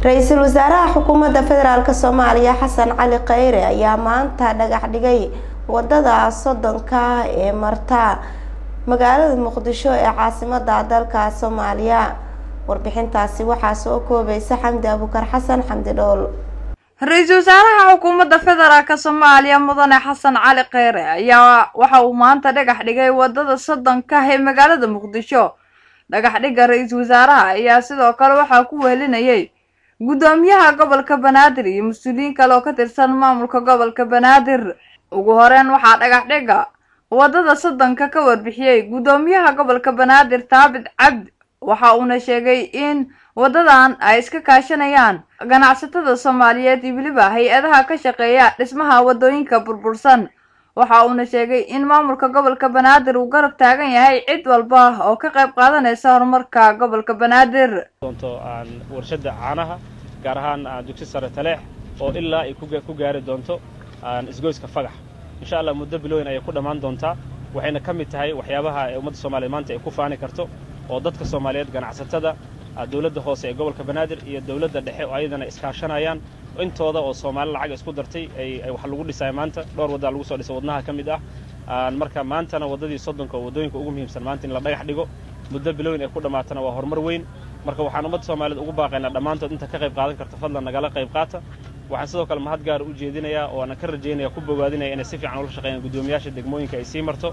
ra-iisul wasaaraha xukuumadda federaalk soomaaliya xasan cali kheyre ayaa maanta dhagax dhigay wadada soddonka ee marta magaalada muqdisho ee caasimada dalka soomaaliya warbixintaasi waxaa soo koobaysa xamdi abukar xasan xamdi dhool ra-iisul wasaaraha xukuumadda federaalk soomaaliya mudane xasan cali kheyre ayaa waxa uu maanta dhagax dhigay wadada soddonka ee magaalada muqdisho dhagax dhigga ra-iisul wasaaraha ayaa sidoo kale waxaa ku wehelinayay guddoomiyaha gobolka banaadir iyo mas-uuliyiin kale oo ka tirsan maamulka gobolka banaadir ugu horeyn waxaa dhagax dhigga wadada soddonka ka warbixiyey guddoomiyaha gobolka banaadir taabit cabdi waxa uuna sheegay in wadadan ay iska kaashanayaan ganacsatada soomaaliyeed iyo weliba hay-adaha ka shaqeeya dhismaha wadooyinka burbursan waxa uuna sheegay in maamulka gobolka banaadir uu garab taagan yahay cid walba oo ka qayb qaadanaysa horumarka gobolka banaadir doonto aan warshada caanaha gaar ahaan dugsi sare taleex oo ilaa ay ku gaari doonto isgoyska fagax insha allah muddo bilooyin ayay ku dhammaan doontaa waxayna ka mid tahay waxyaabaha ee ummadda soomaliyeed maanta ay ku faani karto oo dadka soomaaliyeed ganacsatada dowladda hoose ee gobolka banaadir iyo dowladda dhexe oo ayadana iskaashanayaan intooda oo soomaali lacag isku dartay ay wax lagu dhisaya maanta dhowr waddaa lagu soo dhisay wadnaha ka mid ah marka maantana waddadii soddonka oo waddooyinka ugu muhiimsan maanta in la dhagax dhigo muddo bilooyin ay ku dhammaatana waa horumar weyn marka waxaan ummadda soomaaliyeed ugu baaqaynaa dhammaantood inta ka qayb qaadan karta fadlan nagala qayb qaata waxaan sidoo kale mahad gaar u jeedinayaa oo aanan ka rajaynaya ku bogaadinaya inay si fiican ula shaqeeyaan guddoomiyaasha degmooyinka ay sii marto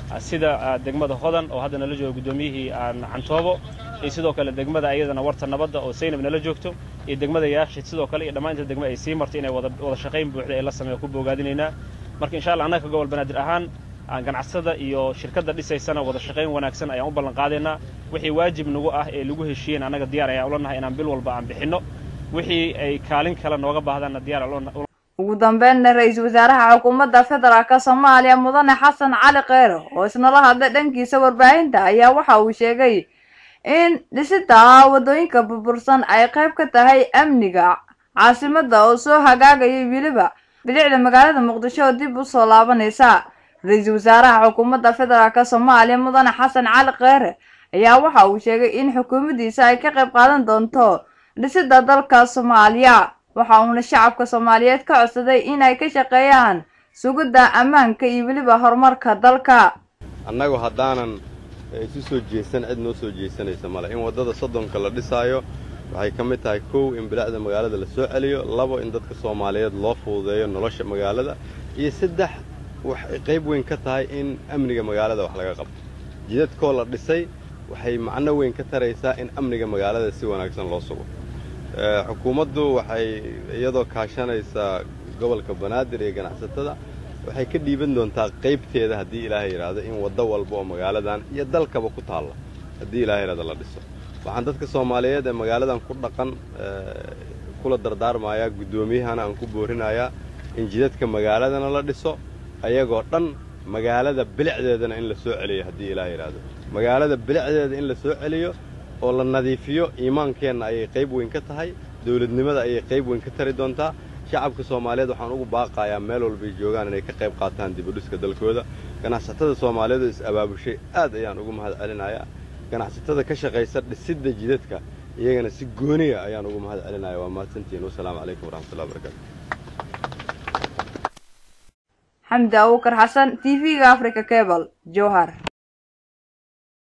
sida degmada hodan oo hadda nala jooga guddoomiyihii cantoobo iyo sidoo kale degmada ayadana warta nabadda oo saynab nala joogto iyo degmada yaashid sidoo kale iyo dhammaan inta degma ay sii marto inay wada shaqayn buuxda ay la sameeya ku bogaadinaynaa marka insha allah annaga ka gobol banaadir ahaan ganacsatada iyo shirkadda dhisaysana wada shaqayn wanaagsan ayaan u ballan qaadaynaa wixii waajib nagu ah ee lagu heshiiyeen annaga diyaar ayaan ula nahay inaan bil walba aan bixinno wixii ay kaalin kale nooga baahdaanna diyaar ugu dambeynna ra-iisul wasaaraha xukuumadda federaalk soomaaliya mudane xasan cali kheyre oo isnala hadlay dhankiisa warbaahinta ayaa waxa uu sheegay in dhisida wadooyinka burbursan ay qayb ka tahay amniga caasimada oo soo hagaagayay weliba bilicda magaalada muqdisho oo dib u soo laabanaysa ra-iisul wasaaraha xukuumadda federaalk soomaaliya mudane xasan cali kheyre ayaa waxa uu sheegay in xukuumaddiisa ay ka qayb qaadan doonto dhisida dalka soomaaliya waxa uuna shacabka soomaaliyeed ka codsaday inay ka shaqeeyaan sugidda ammaanka iyo weliba horumarka dalka annagu haddaanan isu soo jeesan cid noo soo jeesanaysa male in waddada soddonka la dhisaayo waxay ka mid tahay kow in bilicda magaalada la soo celiyo labo in dadka soomaaliyeed loo fududeeyo nolosha magaalada iyo saddex waxay qayb weyn ka tahay in amniga magaalada wax laga qabto jidadkoo la dhisay waxay macno weyn ka taraysaa in amniga magaalada si wanaagsan loo sugo xukuumaddu waxay iyadoo kaashanaysaa gobolka banaadir iyo ganacsatada waxay ka dhiiban doontaa qaybteeda haddii ilaahay yidhaahdo in waddo walba oo magaaladan iyo dalkaba ku taalla haddii ilahay yidhahdo la dhiso waxaan dadka soomaaliyeed ee magaaladan ku dhaqan kula dardaarmayaa guddoomiyahana aan ku boorinayaa in jidadka magaaladana la dhiso ayagoo dhan magaalada bilicdeedana in la soo celiyo haddii ilaahay yidhaahdo magaalada bilicdeeda in la soo celiyo oo la nadiifiyo iimaankeenna ayay qayb weyn ka tahay dawladnimada ayay qayb weyn ka tari doontaa shacabka soomaaliyeed waxaan ugu baaqayaa meel walbay joogaan inay ka qayb qaataan dibudhiska dalkooda ganacsatada soomaaliyeed oo is-abaabushay aad ayaan ugu mahad celinayaa ganacsatada ka shaqaysa dhisidda jidadka iyagana si gooniya ayaan ugu mahad celinaya waa mahadsantihiin wasalaamu calaykum waraxmatullahi wabarakatu xamdi abukar xasan t v-ga africa cable jowhar